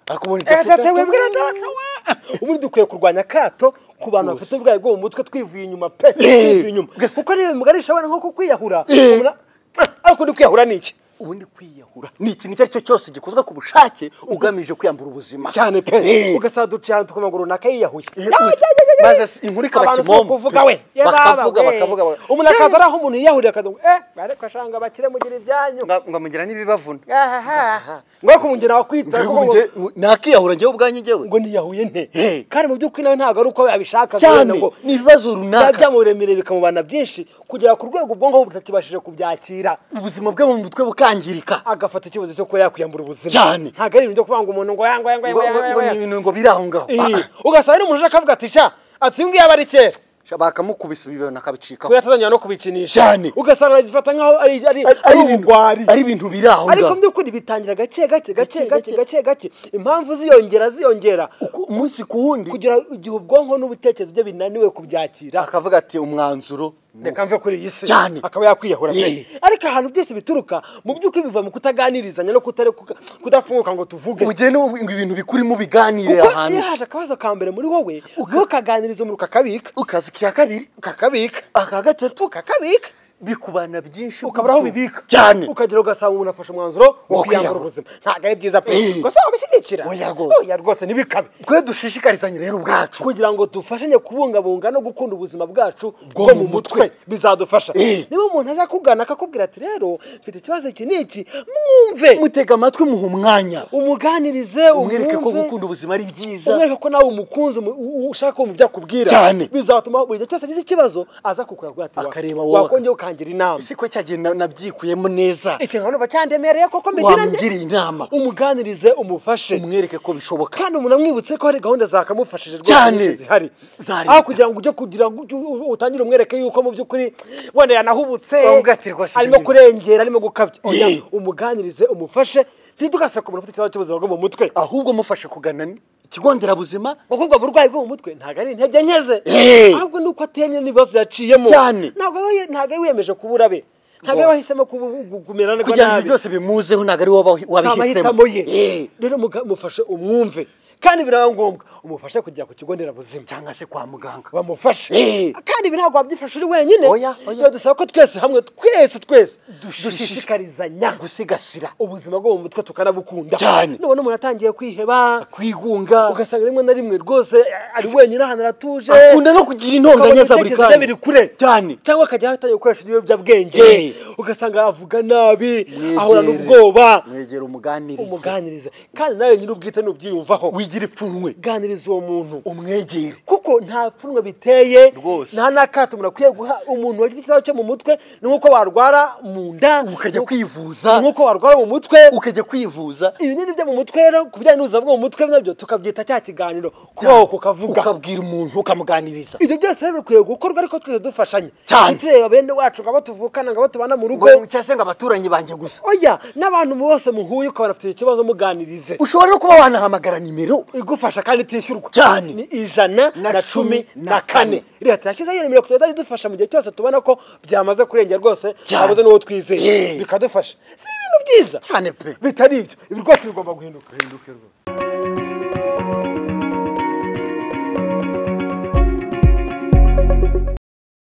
ariko ubundi Eh, dufite data wibwira data wa ubundi dukwiye kurwanya akato ku bantu bafite ubwayi bwo mu mutwe twivuye inyuma pe twivuye inyuma kuko niba bimugarisha abana nko kukwiyahura Eh. umuntu- ariko undi kwiyahura ni iki ubundi kwiyahura ni ikintu icyo ari cyo cyose gikozwe ku bushake ugamije kwiyambura ubuzima cyane Eh. pe ugasanga duciye ahantu ku maguru runaka yiyahuye Eh, gusa. maze si- inkuru ikaba abantu si kimomo ukuvuga we Ye bakavuga baba, we. bakavuga bakavuga. umuntu akaza ari aho umuntu yiyahurira akavuga ngo, eh ariko ashanga bakire mugira ibyanyu Nga- ngo amugira n'ibibavuna ngo kumugera wakwita kuko ngo- nakiyahura njyewe ubwanjye njyewe ngo niyahuye nte Eh. kandi mu by'ukuri nawe ntabwo ari uko yabishaka cyane ngo ni ibibazo biba runaka byamuremere bikamubana byinshi kugera ku rwego ubwonko bwe butakibashije kubyakira ubuzima bwe mu mutwe bukangirika agafata icyemezo cyo kuba yakwiyambura ubuzima Cyane. ntabwo ari ibintu byo kuvuga ngo umuntu ngo yangwa yangwa ngo ngo- ngo ni yangwa ibintu ngo biri aho ngaho Ah, ugasanga n'umuntu uje akavuga ati sha ati ngiye aba ari kera ah. bakamukubisa ibibero akabicikaho kuya tuzongera no kubikinisha Cyane. ugasanga arabifata nk'aho ari ari Ari- ari ari ibintu- ubugwari ari ibintu biri aho ariko ngaho mu by'ukuri bitangira gake gake gake gake Gake, gake gake impamvu ziyongera ziyongera Uku- umunsi ku wundi kugira igihe ubwonko n'ubutekerezo bye binaniwe kubyakira akavuga ati umwanzuro ni reka mve kuri iyi si Cyane. akaba yakwiyahura pe Yee. ariko ahantu byose bituruka mu by'ukuri biva mu kutaganirizanya no kutare- kuka- kudafunguka ngo tuvuge mugende mu- ibintu bikurimo biganire kuko ahantu iyo haje akabazo ka mbere muri wowe ntukaganirize umuriro ukakabika ukaza aka kabiri ukakabika aka gatatu ukakabika bikubana byinshi ukabura aho gutyo. bibika cyane ukagera ugasanga umuntu afashe umwanzuro wo Wo kwiyahura. kwiyambura ubuzima ntabwo ari byiza pe Yee. gusa wabishyigikira Oya rwose. oya rwose ntibikabe twe dushishikarizanye rero ubwacu kugira ngo dufashanye kubungabunga no gukunda ubuzima bwacu bwo mu mu mutwe. mutwe bizadufasha Eh. niba umuntu aza akugana akakubwira ati rero mfite ikibazo iki n'iki mwumve mutega amatwi muha umwanya umuganirize umwereke ko umwumve, gukunda ubuzima ari byiza umwereke ko nawe umukunze umu- u- ushaka kumva ibyo akubwira Cyane. bizatuma buri gihe cyose agize ikibazo aza kukuragura ati Akareba wowe. wakongera ukangira inama si ko cyagiye na- nabyikuyemo neza ikintu numva cyandemereye koko mbigirane wamugiriye inama umuganirize umufashe umwereke ko bishoboka kandi umuntu amwibutse ko hari gahunda zakamufashije rwose Cyane. nyinshi zihari Za leta. aho kugira ngo ujye kugira ngo ujye u- utangire umwereke yuko mu by'ukuri wenda yanahubutse Wavuga ati, rwose arimo ibintu- kurengera arimo gukabya Oya, Yee. umuganirize umufashe ntidugase ku muntu ufite ikibazo cy'ubuzima bwo mu mutwe ahubwo mufashe kugana ikigo nderabuzima kuko ubwo burwayi bwo mu mutwe ntabwo ari intege nke ze Yee. ahubwo ni uko ateye n'ibibazo yaciyemo Cyane. ntabwo we- ntabwo yari wiyemeje kubura be ntabwo yari Rwose. wahisemo kubu- gu- kumera nabi kugira ngo ibyo byose bimuzeho ntabwo ari wowe si wabihisemo amahitamo ye rero muga- mufashe umwumve kandi biraba ngombwa umufashe kujya ku kigo nderabuzima cyangwa se kwa muganga bamufashe Eh. kandi ibi ntabwo wabyifasha uri wenyine Oya, oya. Biba dusaba ko twese hamwe twese twese dushishikarizanya gusigasira ubuzima bwo mu mutwe tukanabukunda Cyane. nubona umuntu atangiye kwiheba kwigunga ugasanga rimwe na rimwe rwose ari wenyine ahantu aratuje akunda no kugira intonganya za buri Akabona ibitekerezo bye biri kure. cyane cyangwa akajya atangiye gukoresha ibiyobyabwenge Eh. ugasanga avuga nabi Mwegere. ahorana ubwoba mwegera umuganiriza umuganirize kandi nawe nyir'ubwite nubyiyumvaho wigira ipfunwe uganiriza uwo muntu umwegere kuko nta pfunwe biteye Rwose. nta n'akato umuntu akwiye guha umuntu wagize ikibazo cyo mu mutwe ni nk'uko warwara mu nda ukajya ni- ni kwivuza nk'uko warwara mu mutwe ukajya kwivuza ibinini byo mu mutwe rero ku bijyanye n'ubuzima bwo mu mutwe nabyo tukabyita cya kiganiro kubaho kukavuga ukabwira umuntu ukamuganiriza ibyo byose rero bikwiye gukorwa ariko twese dufashanya Cyane. tureba bene wacu ngabo tuvukana ngabo tubana mu rugo ngo cyangwa se ngo abaturanyi banjye gusa oya n'abantu bose muhuye ukabona afite ikibazo muganirize ushobora no kuba wanahamagara nimero igufasha kandi itishyurwa Cyane. ni ijana Na na cumi cumi na na kane kane. leta yashyizeho iyo nimero kugeza idufasha mu gihe cyose tubona ko byamaze kurengera rwose Cyane. habuze n'uwo twizeye Eh. bikadufasha si ibintu byiza cyane pe bitari ibyo ibi rwose bigomba guhinduka